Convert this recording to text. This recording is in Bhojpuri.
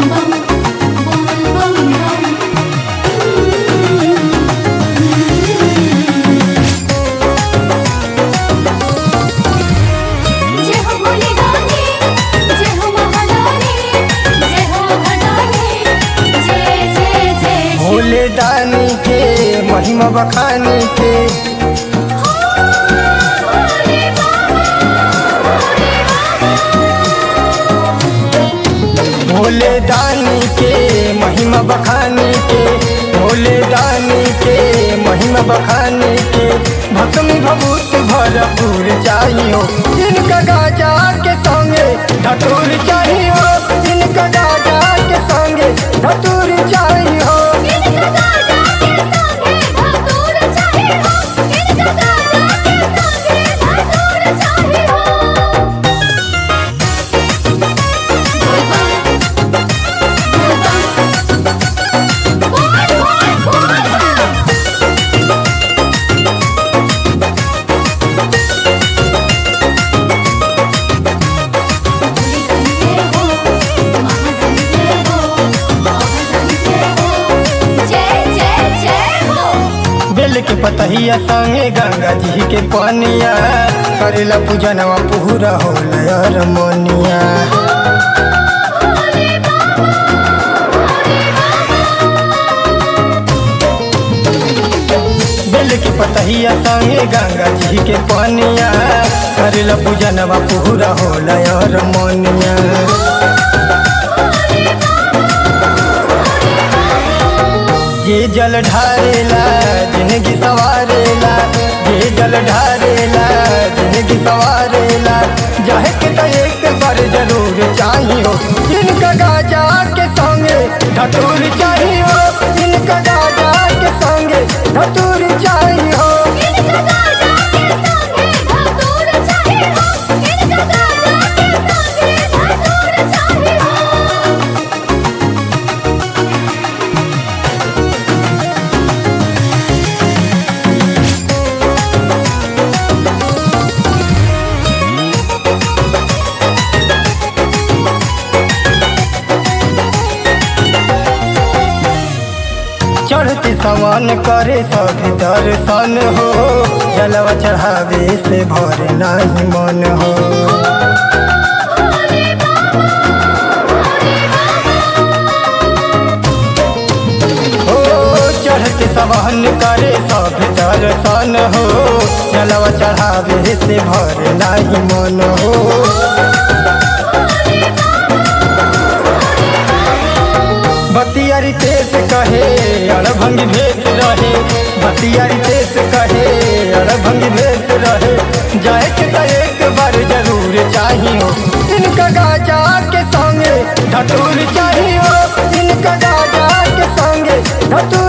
बम बोल बम बम जय हो भोले दानी जय हो महादानी जय हो भदानी जय जय जय शिव भोले दानी के महिमा बखानी के भोले बाबा भोले बाबा भोले दानी के महिमा बखानी के भोले दानी के महिमा बखानी के भक्ति भभूत भरपूर चाहियो इनका गाजा के संगे धतूर चाहियो इनका गाजा के संगे धतूर चाहियो इनका गाजा के संगे धतूर चाहे हो इनका गाजा के संगे धतूर चाहे हो बोल बम बोल बम बोल बोल बोल बम जय जय जय हो बेल के पतहिया संगे गंगा जी के पानिया करेला पूजनवा पूरा होला यार मोनिया बेल के पतहिया संगे गंगा जी के पानिया करेला पूजनवा पूरा होला यार मोनिया जे जल ढारेला जिंदगी सवारेला जे जल ढारेला जिंदगी सवारेला जाहे के तो एक बार जरूर चाहियो इनका गाजा के संगे धतूर चाहियो इनका गाजा के संगे धतूर चाहियो इनका गाजा के संगे धतूर चाहे हो इनका गाजा के संगे धतूर चाहे हो चढ़ते समान करे सब दर्शन हो जलवा चढ़ावे से भरे नहीं मन हो हो चढ़ते सवाहन करे सब दर्शन हो जलवा चढ़ावे से भरे नहीं मन हो बतियारी तेज कहे अड़भंगी भेस रहे बतियारी तेज कहे अड़भंगी भेस रहे जाए के तो एक बार जरूर चाहियो इनका गाजा के संगे धतूर चाहियो इनका गाजा के संगे धतूर